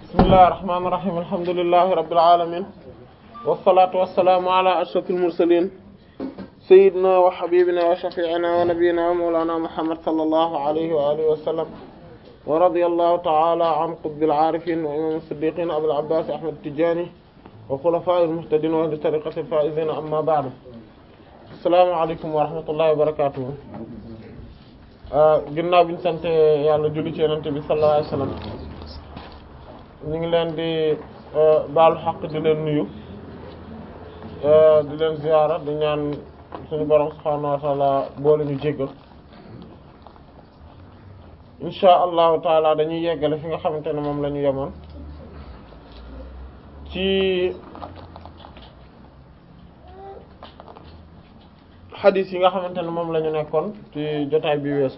bismillahir rahmanir rahim alhamdulillahi rabbil alamin wassalatu wassalamu ala ashrafil mursalin sayyidina wa habibina wa shafi'ina wa nabiyyina wa mawlana muhammad sallallahu alayhi wa alihi wa sallam wa radiyallahu ta'ala an qutbil arifin wa imam as-siddiqin abul abbas ahmad tijani wa khulafa'il muhtadin wa ahli tariqatil faizin amma ba'du assalamu alaykum wa rahmatullahi wa barakatuh ginnaaw bi ñu sant yàlla julli ci yonent bi sallallahu alayhi wasallam ñu ngi leen di baalu xaq di leen nuyu di leen ziyaara di ñaan suñu borom subhaanahu wa ta'ala boole ñu jéggal insha allahu taala dañuy yeggale fi nga xamante ne moom la ñu yemoon ci xadis yi nga xamante ne moom la ñu nekkoon ci jotaay bi weesu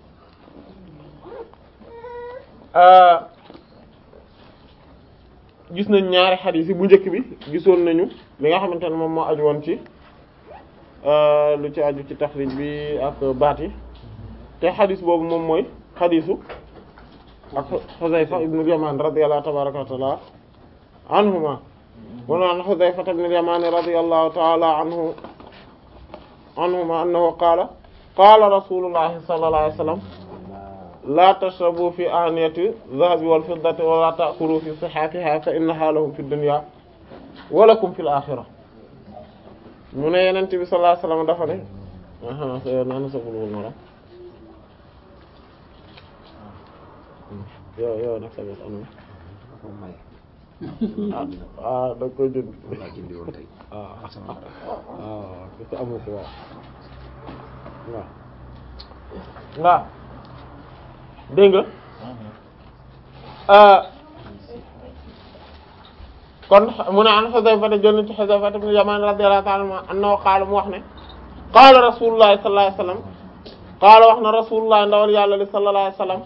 gis nañ ñaari xadis yi bu njëkk bi gisoon nañu li nga xamante ne moom moo aju woon ci lu ci aju ci taxrij bi ak baat yi te xadis boobu moom mooy xadisu ak Xuzayfa ibnu Yamaan radiyallahu tabaaraka wa taala anhuma mu naan Xuzayfa ibnu Yamaan radiyallahu taala anhu anhuma annahu qaala qaala rasulullahi sallallahu alayhi wa sallam la tashrabu fi aniyati dhahabi wal fiddati wa la ta'kulu fi sihafiha fa innaha lahum fi dunya wa lakum fil akhirah mu ne yenent bi sallallahu alayhi wa sallam dafa ne aha so naan sa bulul mara yow yow nag sa bos anam ah da koy jënd ah ah ko amu ko waaw waaw waaw dégg nga kon mu ne an Xuzayfa jël na ci Xuzayfa ibn Yamaan radiyallahu ta'ala anhu annahu qaala mu wax ne qaala Rasulullah sallallahu alayhi wasallam qaala wax na Rasulullah ndawal yàlla li sallallahu alayhi wasallam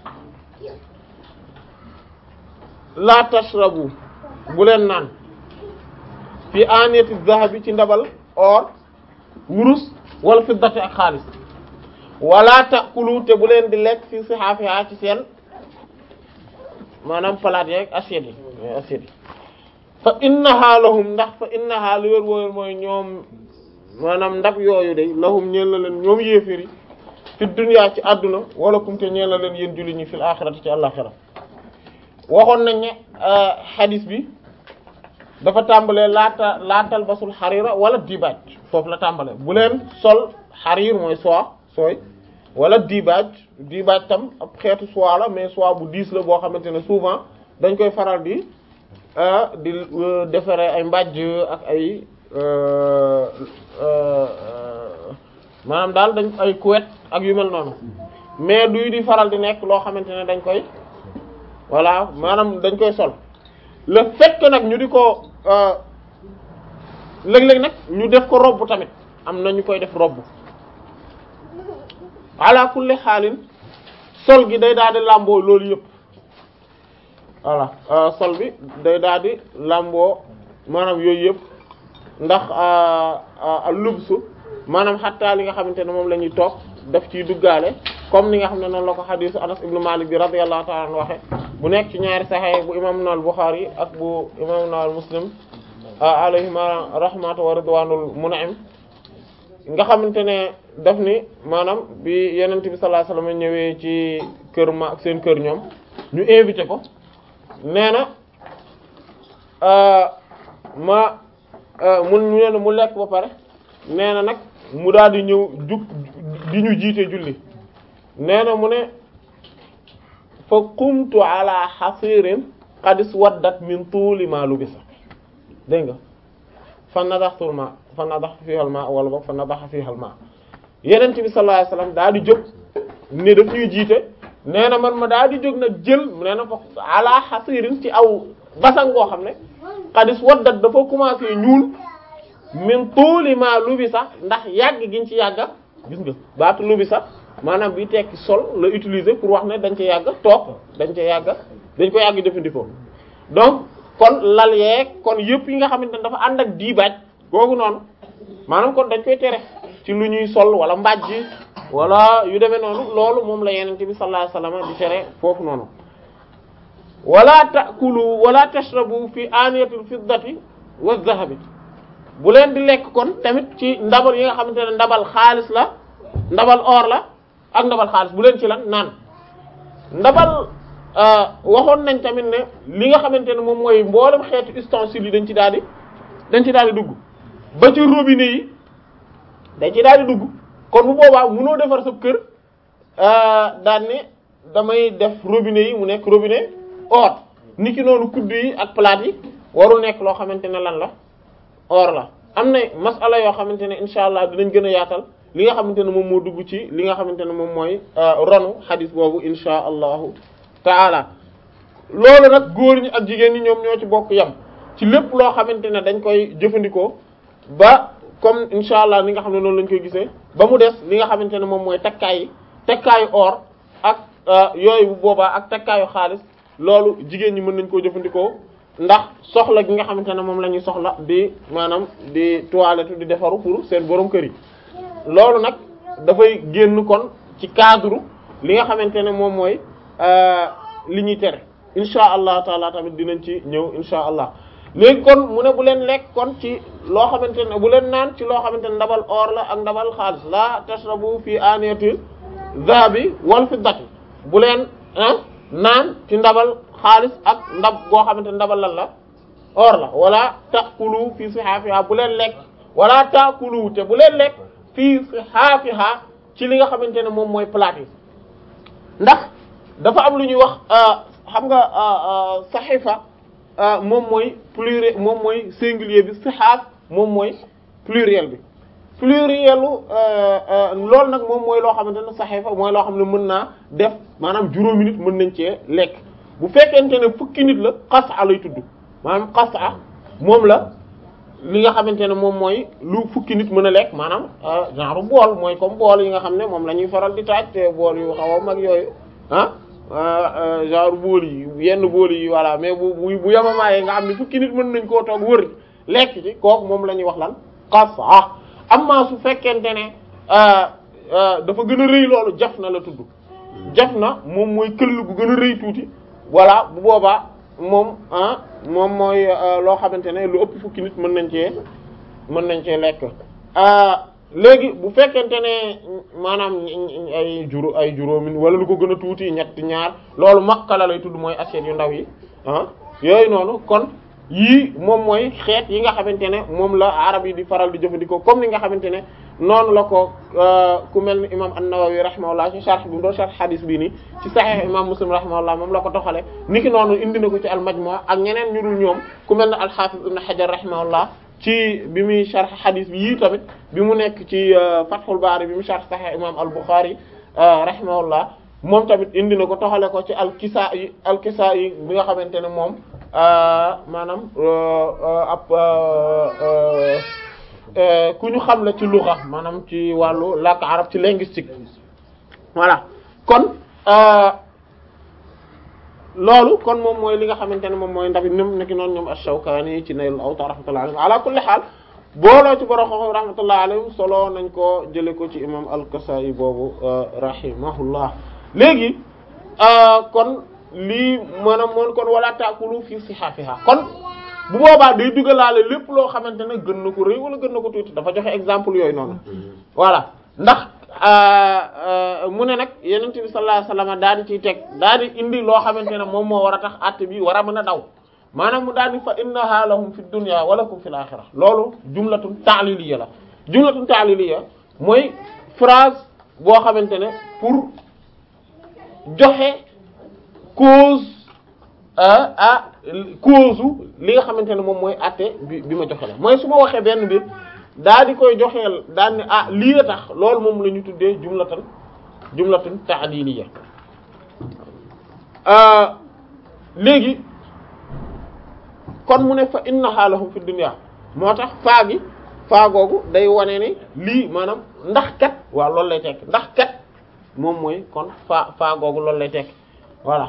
la tashrabu bu leen naan fi aniyati zahabi ci ndabal or wurus wala fiddati ak xaalis wala ta'kulu te bu leen di lekk fi sihaafiha ci seen maanaam palaat yeeg assiette yi assiette yi fa innaha lahum ndax fa innaha lu wér wóor mooy ñoom maanaam ndab yooyu de lahum ñeel na leen ñoom yéeféri fi dunya ci àdduna wala kum te ñeel na leen yéen julli ñi fil axirati ci àllaxira waxoon nañ ne hadis bi dafa tàmbalee laata laatal basul xarira wala dibaaj foofu la tàmbalee bu leen sol xarir mooy soie sooy wala dibaaj dibaaj tam ab xeetu soie la mais soie bu diis la boo xamante ne souvent dañ koy faral di di defaree ay mbàjj ak ay maanaam daal dañ ay couette ak yu mel noonu mais duy di faral di nekk loo xamante ne dañ koy voilà maanaam dañ koy sol le fait que nag ñu di ko léeg-léeg nag ñu def ko robb tamit am na ñu koy def robb ala kulli xaalin sol gi day daal di làmboo loolu yëpp voilà sol bi day daal di làmboo maanaam yooyu yëpp ndax lubsu maanaam xattaa li nga xamante ne moom la ñuy toog daf ciy duggaale comme ni nga xam ne noonu la ko xadiisu Anas ibnu Malik bi radiyallahu ta'ala anhu waxe bu nekk ci ñaari Sahih bu imam al Bukhari ak bu imam al Muslim alayhima rahmatu wa ridwanul mun'im nga xamante ne daf ni maanaam bi yenent bi sallallahu alayhi wasallam ñëwee ci kër ma ak seen kër ñoom ñu invité ko nee na ma mu ñu mu lekk ba pare nee na nag mu daal di ñëw jug di ñu jiite julli nee na mu ne fa qumtu ala hasirin qad iswaddat min tuuli ma lubisa dégg nga fa nadaxtul ma fa nadax fiha al ma wala boog fa nadaxa fiha al ma yenent bi sallallahu alayhi wasallam daal di jóg ne daf ñuy jiite nee na man ma daal di jóg nag jël nee na fa ala hasirin ci aw basan goo xam ne qad iswaddat dafa commencé ñuul min tuuli ma lubisa ndax yàgg giñ ci yàgga gis nga baatu lubisa maanaam bi tekki sol la utiliser pour wax ne dañ ci yàgg toog dañ ci yàgg dañ ko yàgg jëfandikoo donc kon lal yeeg kon yëpp yi nga xamante ne dafa ànd ak diibaaj googu noonu maanaam kon dañ koy tere ci lu ñuy sol wala mbàjj wala yu demee noonu loolu moom la yenente bi sallallahu alayhi wasallam di tere foofu noonu wala taakulu wala tashrabu fi aniyatil fiddati wa dhahabi bu leen di lekk kon tamit ci ndabal yi nga xamante ne ndabal xaalis la ndabal or la ak ndabal xaalis bu leen ci lan naan ndabal waxoon nañ tamit ne li nga xamante ne moom mooy mboolem xeetu ustensiles yi dañ ci daal di dañ ci daal di dugg ba ci robinet yi dañ ci daal di dugg kon bu boobaa munoo defar sa kër daan ne damay def robinet yi mu nekk robinet or niki noonu kuddu yi ak plate yi warul nekk loo xamante ne lan la or la am na masala yoo xamante ne incha allah dinañ gën a yaatal li nga xamante ne moom moo dugg ci li nga xamante ne moom mooy ronu xadis boobu incha allahu taala loolu nag góor ñi ak jigéen ñi ñoom ñoo ci bokk yam ci lépp loo xamante ne dañ koy jëfandikoo ba comme incha allah li nga xam ne noonu lañ koy gisee ba mu des li nga xamante ne moom mooy takkaay yi takkaayu or ak yooyu bu boobaa ak takkaayu xaalis loolu jigéen ñi mën nañ koo jëfandikoo ndax soxla gi nga xamante ne moom la ñuy soxla di maanaam di toilette di defaru pour seen borom kër yi loolu nag dafay génn kon ci cadre li nga xamante ne moom mooy li ñuy tere insha allah taala tamit dinañ ci ñëw insha allah léegi kon mu ne bu leen lekk kon ci loo xamante ne bu leen naan ci loo xamante ne ndabal or la ak ndabal xaalis la tashrabu fi aniyati dhahabi wal fiddati bu leen ah naan ci ndabal xaalis ak ndab goo xamante ne ndabal lan la or la wala taakulu fii sihaafiha bu leen lekk wala taakulu te bu leen lekk fii sihaafiha ci li nga xamante ne moom mooy plate yi ndax dafa am lu ñuy wax xam nga saxifa moom mooy pluriel moom mooy singulier bi sihaaf moom mooy pluriel bi plurielu loolu nag moom mooy loo xamante ne saxifa mooy loo xam ne mën naa def maanaam juróomi nit mën nañ cee lekk bu fekkente ne fukki nit la xasa lay tudd maanaam xasa moom la li nga xamante ne moom mooy lu fukki nit mën a lekk maanaam genre bool mooy comme bool yi nga xam ne moom la ñuy faral di taaj te bool yu xaw a mag yooyu ah genre bool yi yenn bool yi voilà mais bu bu bu yamamaayee nga xam ne fukki nit mën nañ koo toog wër lekk ci kooku moom la ñuy wax lan xasa amma su fekkente ne dafa gën a rëy loolu jaf na la tudd jaf na moom mooy këll gu gën a rëy tuuti voilà bu boobaa moom ah moom mooy loo xamante ne lu ëpp fukki nit mën nañ cee mën nañ cee lekk léegi bu fekkente ne maanaam ay juró ay juróomi wala lu ko gën a tuuti ñett ñaar loolu makkala lay tudd mooy assiette yu ndaw yi ah yooyu noonu kon yii moom mooy xeet yi nga xamante ne moom la arab yi di faral di jëfandikoo comme ni nga xamante ne noonu la ko ku mel ni imam an-Nawawi rahimahullah ci sharh bi mu doon sharh hadith bii nii ci sahih imam Muslim rahimahullah moom la ko toxale niki noonu indi na ko ci al-Majmu' ak ñeneen ñu dul ñoom ku mel ne al-Hafiz ibn Hajar rahimahullah ci bi muy sharh hadith bi yii tamit bi mu nekk ci Fathul Bari bi mu sharh sahih imam al-Bukhari rahimahullah moom tamit indi na ko toxale ko ci al-Kisa'i al-Kisa'i bi nga xamante ne moom maanaam ab ku ñu xam la ci luxa maanaam ci wàllu làkk arab ci linguistique voilà kon loolu kon moom mooy li nga xamante ne moom mooy ndax ñoom nekk noonu ñoom ash-Shawkani ci Naylul Awtar rahmatullahi alayhi ala kulli xaal booloo ci borom xam rahmatullahi alayhi solo nañ ko jële ko ci imam al-Kasai boobu rahimahullah léegi kon lii maanaam moon kon wala taakulu fii sihaafiha kon bu boobaa day dugalaale lépp loo xamante ne gën na ko rëy wala gën na ko tuuti dafa joxe exemple yooyu noonu voilà ndax mu ne nag yenent bi sallallahu alayhi wasallam daal di ciy teg daal di indi loo xamante ne moom moo war a tax àtte bi war a mën a daw maanaam mu daal di fa innaha lahum fi dunya wa lakum fil akhirah loolu jumlatun ta'liliya la jumlatun ta'liliya mooy phrase boo xamante ne pour joxe cause ah cause li nga xamante ne moom mooy àtte bi bi ma joxe la mooy su ma waxee benn mbir daa di koy joxeel daal ne ah lii a tax loolu moom la ñu tuddee jumlatan jumlatan ta'diliya léegi kon mu ne fa innaha lahum fi dunya moo tax faa gi faa googu day wane ni lii maanaam ndax kat waaw loolu lay tekk ndax kat moom mooy kon faa faa googu loolu lay tekk voilà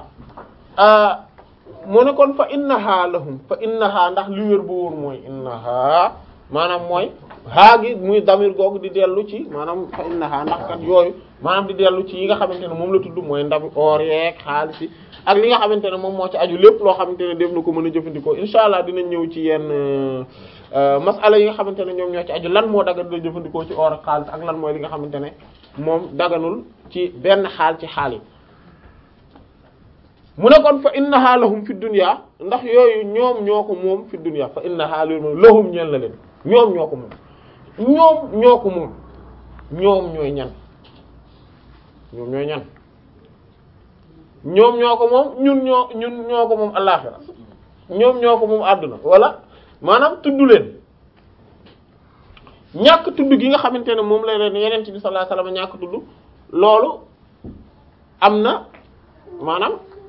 mu ne kon fa innaha lahum fa innaha ndax li wér bu wóor mooy innaha maanaam mooy haa gi muy damir googu di dellu ci maanaam fa innaha ndax kat yooyu maanaam di dellu ci yi nga xamante ne moom la tudd mooy ndabi or yeeg xaalis yi ak li nga xamante ne moom moo ci aju lépp loo xamante ne def na ko mën a jëfandikoo insha allah dinañ ñëw ci yenn masala yi nga xamante ne ñoom ñoo ci aju lan moo dagan da jëfandikoo ci or ak xaalis ak lan mooy li nga xamante ne moom daganul ci benn xaal ci xaal yi mu ne kon fa innaha lahum fi dunya ndax yooyu ñoom ñoo ko moom fi dunya fa innaha lahum ñeel na leen ñoom ñoo ko moom ñoom ñoo ko moom ñoom ñooy ñan ñoom ñooy ñan ñoom ñoo ko moom ñun ñoo ñun ñoo ko moom àllaxira ñoom ñoo ko moom àdduna wala maanaam tudd leen ñàkk tudd gi nga xamante ne moom la leen yeneen bi sallallahu alayhi wasallam ñàkk tudd loolu am na maanaam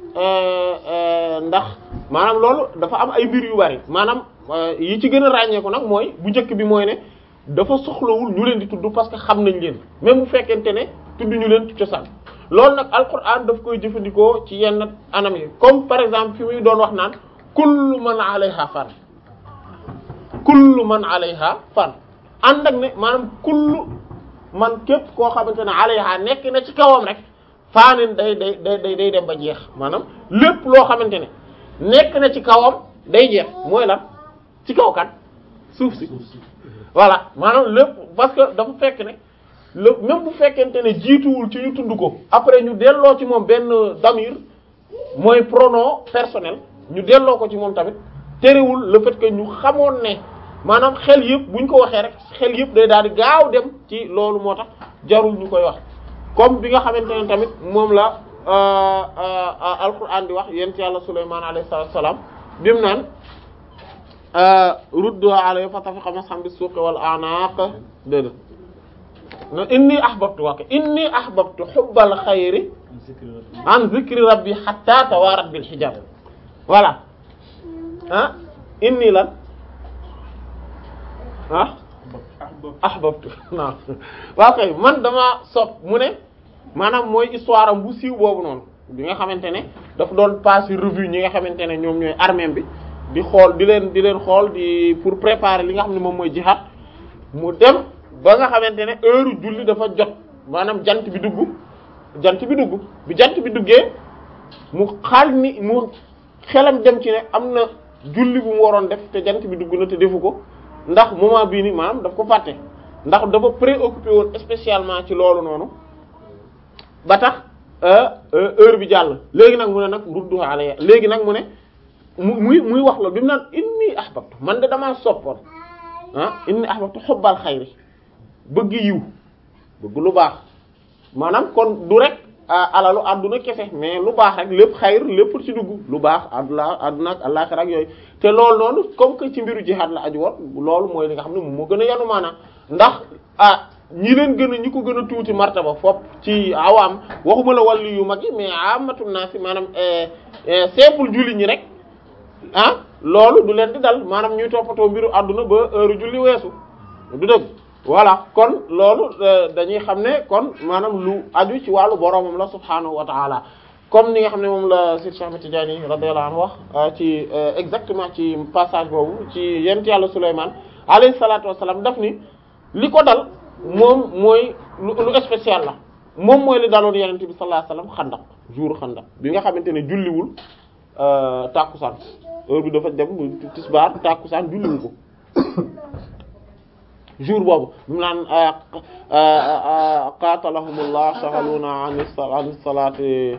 ndax maanaam loolu dafa am ay mbir yu bari maanaam yi ci gën a ràññeeku nag mooy bu njëkk bi mooy ne dafa soxlawul ñu leen di tudd parce que xam nañ leen même bu fekkente ne tudd ñu leen ci cosaan loolu nag alquran daf koy jëfandikoo ci yenn anam yi comme par exemple fi muy doon wax naan kullu man alayha fan kullu man alayha fan ànd ak ne maanaam kullu man képp koo xamante ne alayha nekk na ci kawam rek faanin day day day day dem ba jeex maanaam lépp loo xamante ne nekk na ci kawam day jeex mooy lan ci kaw kan suuf si voilà maanaam lépp parce que dafa fekk ne lépp même bu fekkente ne jiituwul ci ñu tudd ko après ñu delloo ci moom benn damir mooy pronom personnel ñu delloo ko ci moom tamit terewul le fait que ñu xamoon ne maanaam xel yëpp buñ ko waxee rek xel yëpp day daal di gaaw dem ci loolu moo tax jarul ñu koy wax comme bi nga xamante ne tamit moom la alquran di wax yent yàlla Sulaymaan alayhi salaam bi mu naan rudduha alayhi fa tafiqa mashan bis suqi wal a'naq déedéet no inni ahbabtu waake inni ahbabtu hubbal xayri an zikri rabbi hatta tawarat bil hijab voilà ah inni lan ah ahbabtu non waa kay man dama sopp mu ne maanaam mooy histoire am bu siiw boobu noonu bi nga xamante ne daf doon passer revue ñi nga xamante ne ñoom ñooy armée bi di xool di leen di leen xool di pour préparer li nga xam ne moom mooy jihad mu dem ba nga xamante ne heure julli dafa jot maanaam jant bi dugg jant bi dugg bi jant bi duggee mu xaal ni mu xelam dem ci ne am na julli bu mu waroon def te jant bi dugg na te defu ko ndax moment bii ni maanaam daf ko fàtte ndax dafa préoccupé woon spécialement ci loolu noonu ba tax heure bi jàll léegi nag mu ne nag ruddu alayya léegi nag mu ne mu muy muy wax la bi mu naan inni ahbabtu man de damaa soppoon ah inni ahbabtu xubbal xayri bëgg yiw bëgg lu baax maanaam kon du rek alalu àdduna kese mais lu baax rek lépp xayr lépp ci dugg lu baax àdduna àdduna ak àllaxira ak yooyu te loolu noonu comme que ci mbiru jihaad la aju woon loolu mooy li nga xam ne moom moo gën a yanu maanaam ndax ah ñi leen gën a ñi ko gën a tuuti martaba fopp ci awaam waxuma la wàllu yu mag yi mais amatul naa si maanaam simple julli ñi rek ah loolu du leen di dal maanaam ñuy toppatoo mbiru àdduna ba heure julli weesu du dëgg voilà kon loolu dañuy xam ne kon maanaam lu aju ci wàllu boromam la subhaanahu wa taala comme ni nga xam ne moom la Seydi Cheikh Ahmed Tidiane radiyallahu anhu wax ci exactement ci passage boobu ci yent yàlla Souleymane alayhi salaatu wasalaam daf ni li ko dal moom mooy lu lu spécial la moom mooy li daloon yenente bi sallallahu alayhi wasallam xandak jour xandak bi nga xamante ne julliwul tàkkusaan heure bi dafa dem tisbaar tàkkusaan julliwu ko jour boobu mu naan qatalahumullah shaghaluna an salati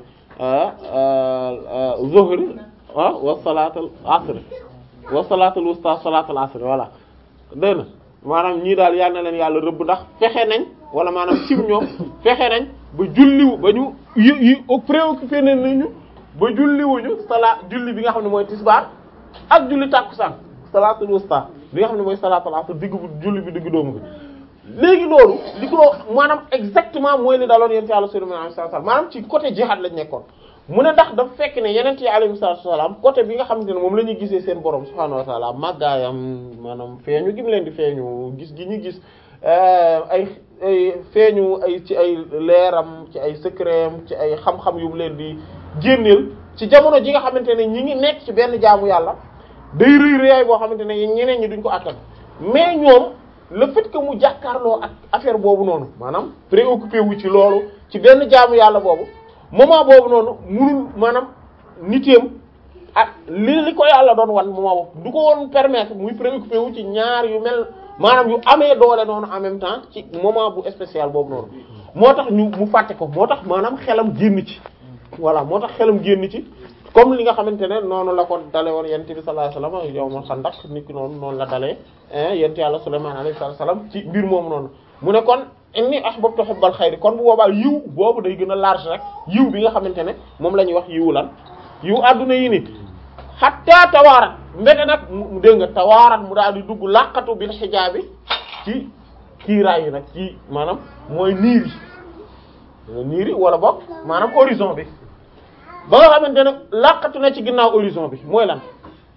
zuhri wa salat al asr wa salat al wusta salat al asr voilà dégg na maanaam ñii daal yal na leen yàlla rëbb ndax fexe nañ wala maanaam cim ñoom fexe nañ ba julliwu ba ñu yi yi préoccupé nañ nañu ba julliwuñu sala julli bi nga xam ne mooy tisbaar ak julli tàkkusaan salatul wusta bi nga xam ne mooy salatul asr digg bu julli bi digg doomu bi léegi loolu li ko maanaam exactement mooy li daloon yonent Yàlla sallallahu alayhi wasallam maanaam ci côté jihad lañ nekkoon mu ne ndax dafa fekk ne yonent yi alayhi salaam côté bi nga xamante ne moom la ñuy gisee seen borom subhaanahu wa ta'ala màggaayam maanaam feeñu gi mu leen di feeñu gis gi ñu gis ay ay feeñu ay ci ay leeram ci ay secretam ci ay xam-xam yu mu leen di génneel ci jamono ji nga xamante ne ñi ngi nekk ci benn jaamu yàlla day rëy rëyaay boo xamante ne ñeneen ñi duñ ko attan mais ñoom le fait que mu jàkkaarloo ak affaire boobu noonu maanaam préoccupé wu ci loolu ci benn jaamu yàlla boobu moment boobu noonu munul maanaam niteem ak li li ko yàlla doon wan moment boobu du ko woon permettre muy préoccupé wu ci ñaar yu mel maanaam yu amee doole noonu en même temps ci moment bu spécial boobu noonu moo tax ñu mu fàtte ko moo tax maanaam xelam génn ci voilà moo tax xelam génn ci comme li nga xamante ne noonu la ko dale woon yent bi sallallahu alayhi wasallam yow ma xandak nit ki noonu noonu la dalee yent yàlla Sulaymaan alayhi salaam ci mbir moomu noonu mu ne kon inni ahbabtu hubbal xayri kon bu boobaa yiw boobu day gën a large rek yiw bi nga xamante ne moom la ñuy wax yiwu lan yiw adduna yi ni xatta tawaarat mbete nag mu dégg nga tawaarat mu daal di dugg laqatu bil xijaabi ci kiiraay yi nag ci maanaam mooy niir yi niir yi wala boog maanaam horizon bi ba nga xamante ne laqatu na ci ginnaaw horizon bi mooy lan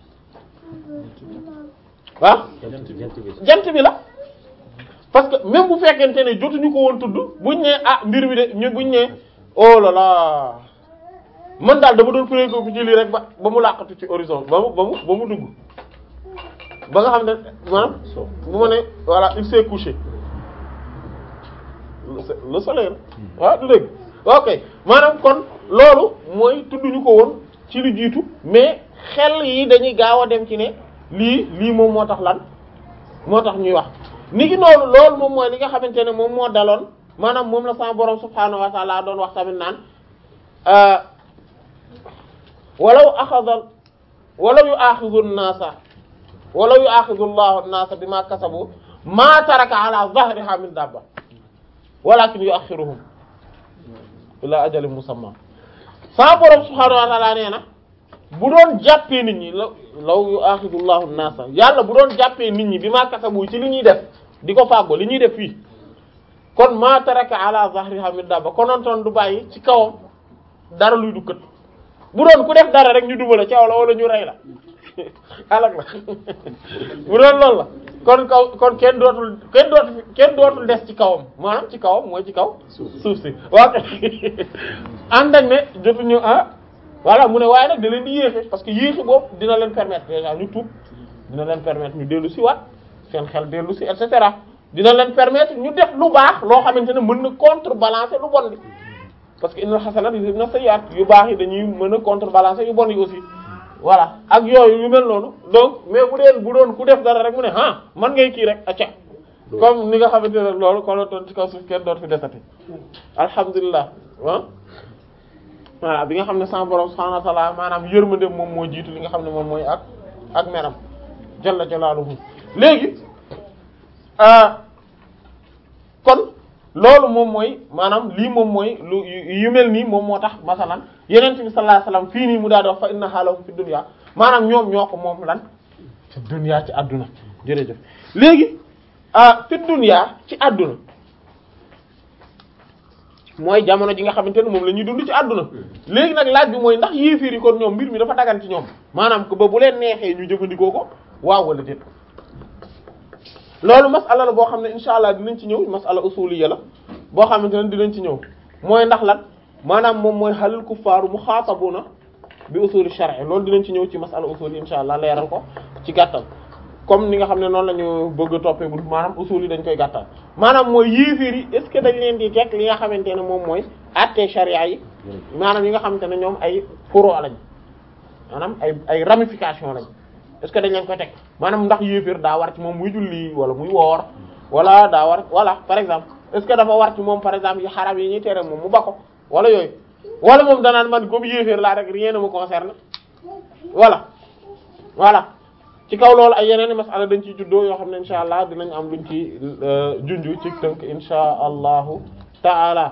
ah jant bi la parce que même bu fekkente ne jotuñu ko woon tudd buñ ne ah mbir mi de ñu buñ ne oh là là man daal dama doon préoccupé ci lii rek ba ba mu laqatu ci horizon ba mu ba mu ba mu dugg ba nga xam ne maanaam bu ma ne voilà il s'est couché le soleil waaw du dëgg ok maanaam kon loolu mooy tudduñu ko woon ci lu jiitu mais xel yi dañuy gaaw a dem ci ne lii lii moom moo tax lan moo tax ñuy wax ni ki noonu loolu moom mooy li nga xamante ne moom moo daloon maanaam moom la sama borom subhaanahu wa ta'ala doon wax tamit naan walaw axada walaw yu axidu nnaasa walaw yu axidu llahu nnaasa bima kasabu ma taraka ala zahriha min dabba walakin yuakhiruhum ila ajalin musamma sama borom subhaanahu wa ta'ala nee na bu doon jàppee nit ñi la law yu axidu llahu nnaasa yàlla bu doon jàppee nit ñi bi ma kasabu ci li ñuy def di ko fàggo li ñuy def fii kon ma taraka ala zahriha min dabba konontoon du bàyyi ci kawam dara luy du kët bu doon ku def dara rek ñu duma la caw la wala ñu rey la alak la bu doon loolu la kon kaw kon kenn dootul kenn dootul kenn dootul des ci kawam maanaam ci kawam mooy ci kaw suuf si waaw ànd ak ne jotuñu ah voilà mu ne waaye nag da leen di yéexe parce que yéexe boobu dina leen permettre déjà ñu tuub dina leen permettre ñu dellu si waat seen xel dellu si et cetera dina leen permettre ñu def lu baax loo xamante ne mën na contrebalancer lu bon bi parce que innal hasanat yuzhibna sayyi'at yu baax yi dañuy mën a contrebalancer yu bon yi aussi voilà ak yooyu yu mel noonu donc mais bu dee bu doon ku def dara rek mu ne ah man ngay kii rek acca comme ni nga xamante ne loolu kon la toon ci kaw suuf kenn doot fi desati alhamdulilah ah voilà bi nga xam ne sama borom subhanahu wa ta'ala maanaam yërmande moom moo jiitu li nga xam ne moom mooy ak ak meram jalla jalaaluhu léegi kon loolu moom mooy maanaam lii moom mooy lu yu mel nii moom moo tax masalan yeneen bi sallallahu alayhi wasallam fii nii mu daal di wax fa inna halahum fi dunya maanaam ñoom ñoo ko moom lan fi dunya ci àdduna jërëjëf léegi fi dunya ci àdduna mooy jamono ji nga xamante ne moom la ñuy dund ci àdduna léegi nag laaj bi mooy ndax yéeféer yi kon ñoom mbir mi dafa dagan ci ñoom maanaam ko ba bu leen neexee ñu jëfandikoo ko waaw wala déet loolu masala la boo xam ne insha allah dinañ ci ñëw masala usuliyya la boo xamante ne dinañ ci ñëw mooy ndax lan maanaam moom mooy halil kuffaaru muxaatabuna bi usuli shar'i loolu dinañ ci ñëw ci masala usul yi insha allah leeral ko ci gàttal comme ni nga xam ne noonu la ñu bëgg a toppee bu maanaam usul yi dañ koy gàttal maanaam mooy yéeféer yi est ce que dañ leen di teg li nga xamante ne moom mooy àtte sharia yi maanaam yi nga xamante ne ñoom ay furu lañ maanaam ay ay ramification lañ est-ce que dañ leen koy teg maanaam ndax yéeféer daa war ci moom muy julli wala muy woor wala daa war voilà par exemple est-ce que dafa war ci moom par exemple yi xaram yi ñuy tere moom mu bako wala yooyu wala moom danaan man comme yéeféer laa rek rien ne me concerne voilà voilà ci kaw loolu ay yeneen i masala dañ ciy juddoo yoo xam ne insha allah dinañ am luñ ci junju ci tënk insha allahu taala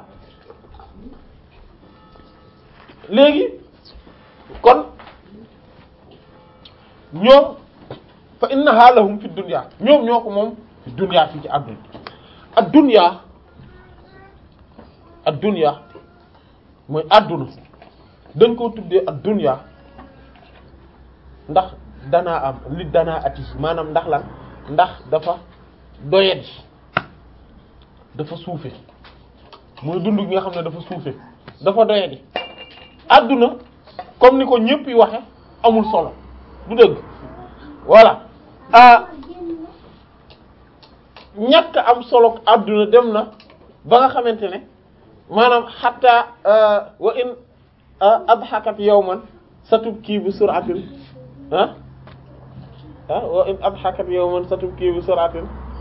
léegi kon ñoom fa innaha lahum fi dunya ñoom ñoo ko moom fi dunya fii ci àdduna ad dunya ad dunya mooy àdduna dañ koo tuddee ad dunya ndax danaa am li danaa ati maanaam ndax lan ndax dafa doyadi dafa suufe mooy dund gi nga xam ne dafa suufe dafa doyadi àdduna comme ni ko ñëpp yi waxe amul solo du dëgg voilà ah ñàkk am solo adduna dem na ba nga xamante ne maanaam xatta wa in adhakat yawman satubki bi sur'atin ah ah wa in adhakat yawman satubki bi sur'atin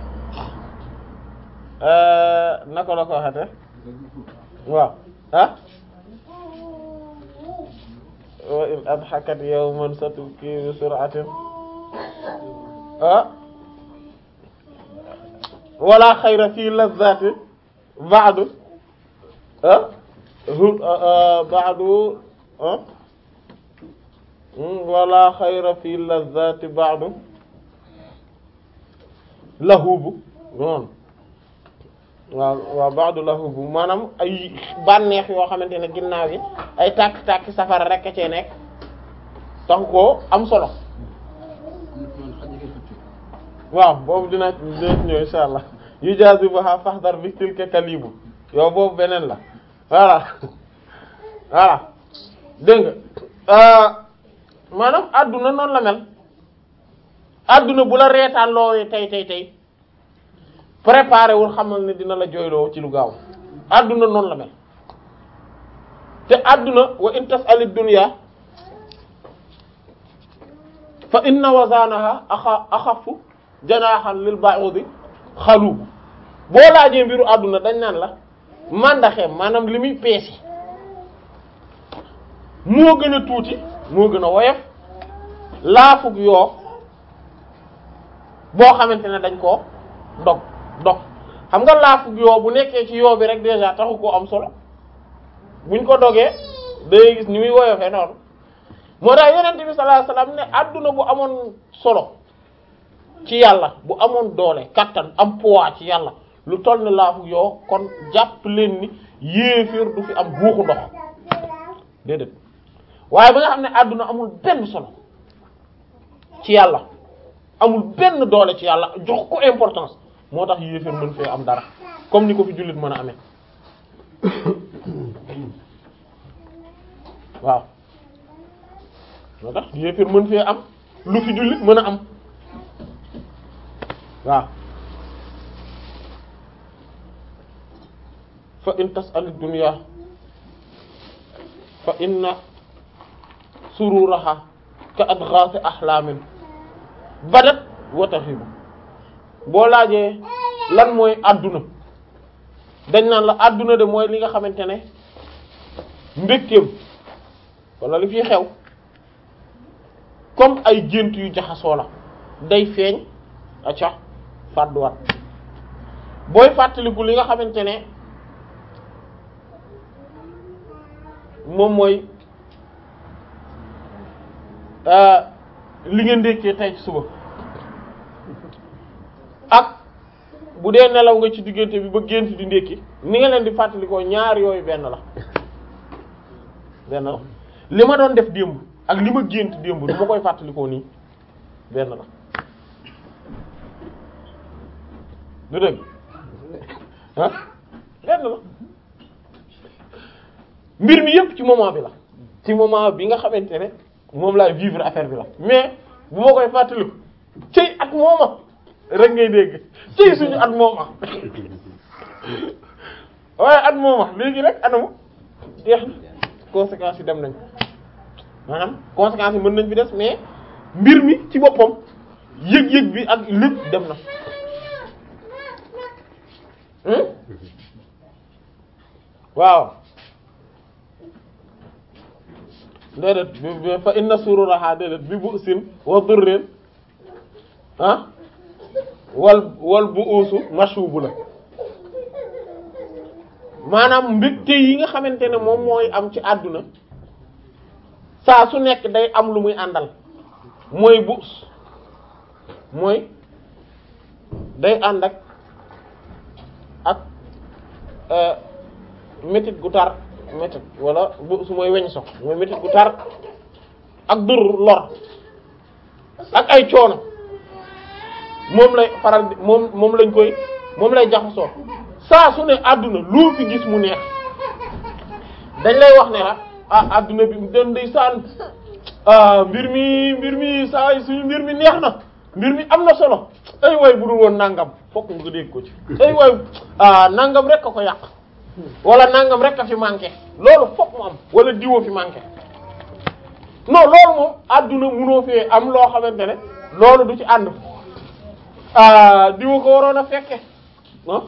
naka la ko waxate waaw ah wa in adhakat yawman satubki bi sur'atin ah wala xayra fi lazzati ba'du ah ba'du ah wala xayra fi lazzati ba'du lahubu noonu waaw waaw ba'du lahubu maanaam ay bànneex yoo xamante ne ginnaaw yi ay tàkk-tàkk safara rek a cee nekk tax koo am solo waaw boobu dina dina ñëw insha allah yu jazibuha fahdar bi tilka kalibu yow boobu beneen la voilà voilà dégg nga maanaam adduna noonu la mel adduna bu la reetaan loowee tey tey tey préparé wul xamal ne dina la jooyloo ci lu gaaw adduna noonu la mel te adduna wa in tas'alid dunya fa inna wazanaha axa axafu janaaxan lil ba'udi xalubu boo laajee mbiru àdduna dañ naan la màndaxeem maanaam li muy peese moo gën a tuuti moo gën a woyof laafug yoo boo xamante ne dañ koo dog dog xam nga laafug yoo bu nekkee ci yoo bi rek déjà taxu koo am solo buñ ko dogee day gis ni muy woyofee noonu moo tax yonent bi sallallahu alayhi wasallam ne àdduna bu amoon solo ci yàlla bu amoon doole kattan am poids ci yàlla lu toll ne laafu yoo kon jàpp leen ni yéeféer du fi am buuxu ndox déedéet waaye ba nga xam ne àdduna amul benn solo ci yàlla amul benn doole ci yàlla jox ko importance moo tax yéeféer mën fee am dara comme ni ko fi jullit mën a amee waaw moo tax yéeféer mën fee am lu fi jullit mën a am waaw fa in tas'al ad-dunya fa inna sururaha ka adghath ahlamin badat wa tahibu boo laajee lan mooy adduna dañ naan la adduna de mooy li nga xamante ne mbégteem wala li fi xew comme ay gént yu jaxasoo la day feeñ acca fàdduwaat booy fàttaliku li nga xamante ne moom mooy li nga ndékkee tey ci suba ak bu dee nelaw nga ci diggante bi ba gént di ndékki ni nga leen di fàttalikoo ñaar yooyu benn la benn la li ma doon def démb ak li ma gént démb du ma koy fàttalikoo nii benn la du dëgg ah benn la mbir mi yëpp ci moment bi la ci moment bi nga xamante ne moom laay vivre affaire bi la mais bu ma koy fàttaliku cëy at mooma rek ngay dégg cëy suñu at mooma waaye at mooma léegi rek anamu jeex na conséquences yi dem nañ maanaam conséquences yi mën nañ fi des mais mbir mi ci boppam yëg-yëg bi ak lépp dem na waaw déedéet bi fa inna sururaha déedéet bi bu sin wa durrin ah wal wal bu uusu mashubu la maanaam mbégte yi nga xamante ne moom mooy am ci àdduna saa su nekk day am lu muy àndal mooy buus mooy day ànd ak ak métit gu tar métit wala buus mooy weñ sox mooy métit gu tar ak dur lor ak ay coono moom lay faral di moom moom lañ koy moom lay jaxasoo saa su ne àdduna loo fi gis mu neex dañ lay wax ne la ah àdduna bi den day saan ah mbir mi mbir mi saa suñu mbir mi neex na mbir mi am na solo ay waay bu dul woon nangam fokk nga dégg ko ci ay waay ah nangam rek a ko yàq wala nangam rek a fi manqué loolu fokk mu am wala diwoo fi manqué non loolu moom adduna munoo fee am loo xamante ne loolu du ci ànd ah diwa ko waroon a fekke ah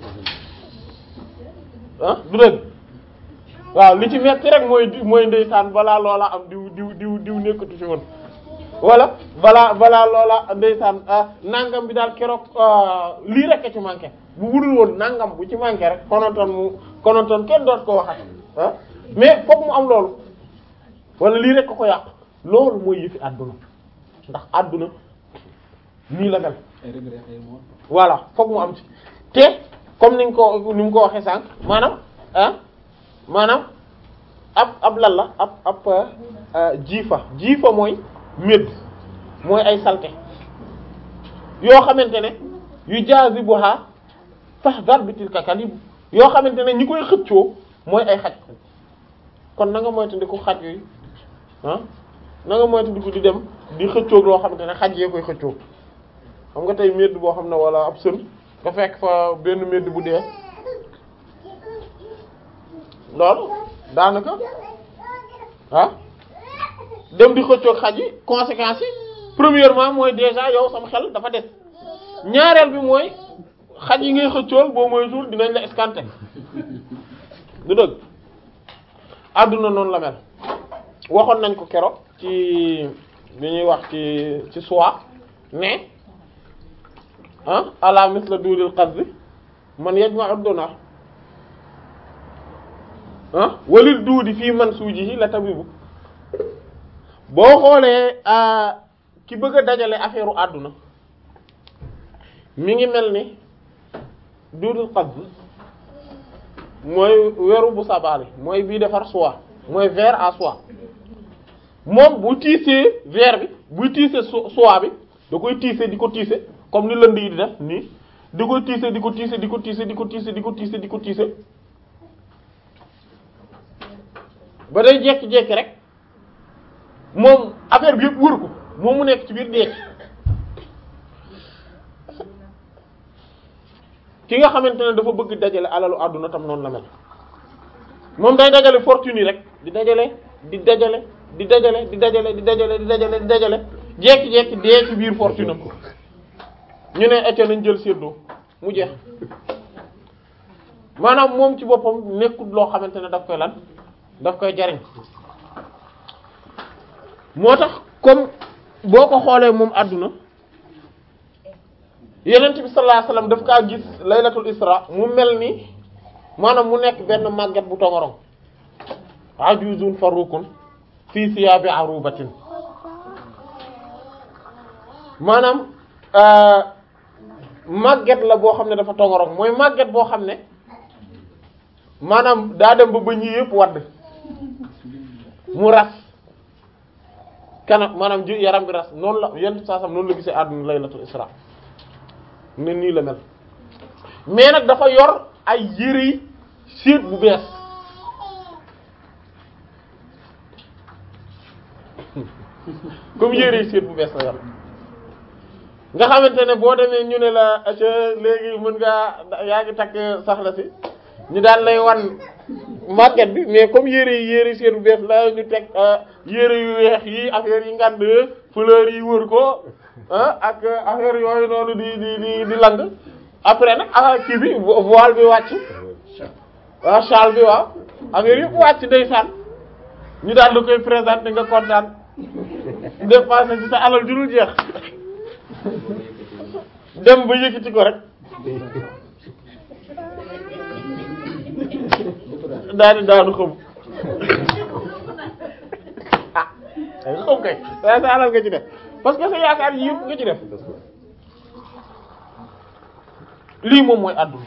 ah du dëgg waaw li ci metti rek mooy di mooy ndeysaan balaa loola am diw diw diw diw nekkatu fi woon wala balaa balaa loola ndeysaan nangam bi daal keroog lii rek a ci manqué bu budul woon nangam bu ci manqué rek konontoon mu konontoon kenn doot ko waxat ah mais fokk mu am loolu wala lii rek ko ko yàq loolu mooy yëfi àdduna ndax àdduna nii la mel voilà fokk mu am ci te comme niñ ko ni mu ko waxee sànq maanaam ah maanaam ab ab lan la ab ab jiifa jiifa mooy médd mooy ay salte yoo xamante ne yu jazibuha fahdar bi tilka kalib yoo xamante ne ñi koy xëccoo mooy ay xaj kon na nga moytandiku xaj yooyu ah na nga moytandiku di dem di xëccoog loo xamante ne xaj yee koy xëccoo xam nga tey médd boo xam ne wala ab sën nga fekk fa benn médd bu dee loolu daanaka ah dem di xëccoog xaj yi conséquences yi premièrement mooy déjà yow sama xel dafa des ñaareel bi mooy xaj yi ngay xëccool boo mooy jour dinañ la escanter du dëgg àdduna noonu la mel waxoon nañ ko keroog ci bi ñuy wax ci ci soi mais ah ala misla duudil qazzi man yajma'u donar ah walil duudi fii man suujihi la tabibu boo xoolee ki bëgg a dajale affaire u àdduna mi ngi mel ni duudil qazzi mooy weeru bu sabaali mooy bii defar soie mooy verre à soie moom bu tiisee verre bi buy tiisee soie bi da koy tiisee di ko tiisee comme ni lënd yi di def nii di ko tiisee di ko tiisee di ko tiisee di ko tiisee di ko tiisee di ko tiisee ba day jekki-jekki rek moom affaire bi yëpp wër ko moom mu nekk ci biir deeki ki nga xamante ne dafa bëgg dajale alalu àdduna tam noonu la mel moom day dajale fortune yi rek di dajale di dajale di dajale di dajale di dajale di dajale di dajale jekki-jekki dee ci biir fortune am ñu ne ecco nañ jël séddoo mu jeex maanaam moom ci boppam nekkul loo xamante ne daf koy lan daf koy jariñ moo tax comme boo ko xoolee moom àdduna yenent bi sallallahu alayhi wasallam daf kaa gis laylatul isra mu mel ni maanaam mu nekk benn màgget bu tongorong ajuzun farukun fii siyabi arubatin maanaam màgget la boo xam ne dafa tongorong mooy màgget boo xam ne maanaam daa dem ba bëñ yi yëpp wadd mu ras kanam maanaam ji yaram bi ras noonu la yenn saa sam noonu la gisee àdduna laylatul isra ne nii la mel mais nag dafa yor ay yére yi séet bu bees comme yére yi séet bu bees la yor nga xamante ne boo demee ñu ne la ca léegi mën ngaa yaa ngi takk saxla si ñu daan lay wan màgget bi mais comme yére yi yére yi séet bu bees la ñu teg yére yu weex yi affaire yi ngand fleur yi wër ko ak affaire yooyu noonu di di di di lang après nag ah kii bi voile bi wàcc waaw châle bi waaw affaire yëpp wàcc ndeysaan ñu daal la koy présenter nga kontaan dépensé ci sa alal ju dul jeex dem ba yëkkati ko rek daal di daanu xam ah xam kay waaye sa alal nga ci def parce que sa yaakaar yi yëpp nga ci def lii moom mooy àdduna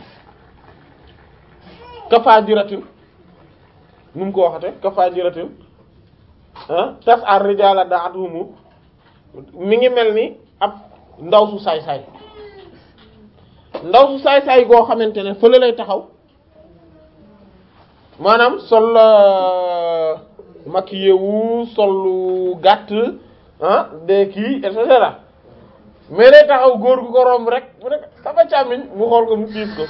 kafaajiratin nu mu ko waxate kafaajiratin ah tas ar rijala da'atuhum mi ngi mel ni ab ndaw su saay-saay ndaw su saay-saay goo xamante ne fële lay taxaw maanaam sol maquillé wu sol lu gàtt ah de kii et cetera mais day taxaw góor gu ko romb rek mu ne sama càmmiñ mu xool ko mu piis ko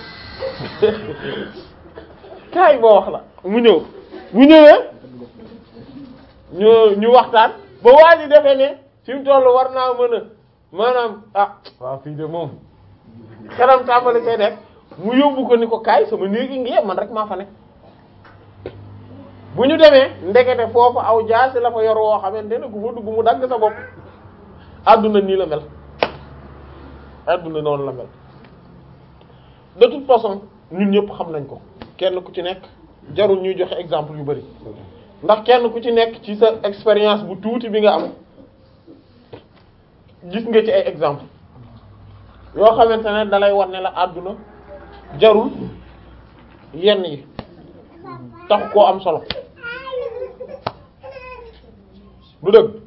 kaay boo wax la mu ñëw mu ñëwee ñu ñu waxtaan ba waa ji defee ne fi mu toll war naa mën a maanaam ah waaw fii de moom xelam tàmbali koy def mu yóbbu ko ni ko kaay sama néegi ngi man rek maa fa ne bu ñu demee ndekete foofu aw jaasi la fa yor woo xamante ne ku fa dugg mu dagg sa bopp adduna nii la mel adduna noonu la mel de toute façon ñun ñëpp xam nañ ko kenn ku ci nekk jarul ñuy joxe exemple yu bari ndax kenn ku ci nekk ci sa expérience bu tuuti bi nga am gis nga ci ay exemple yoo xamante ne dalay war ne la àdduna jarul yenn yi tax koo am solo du dëgg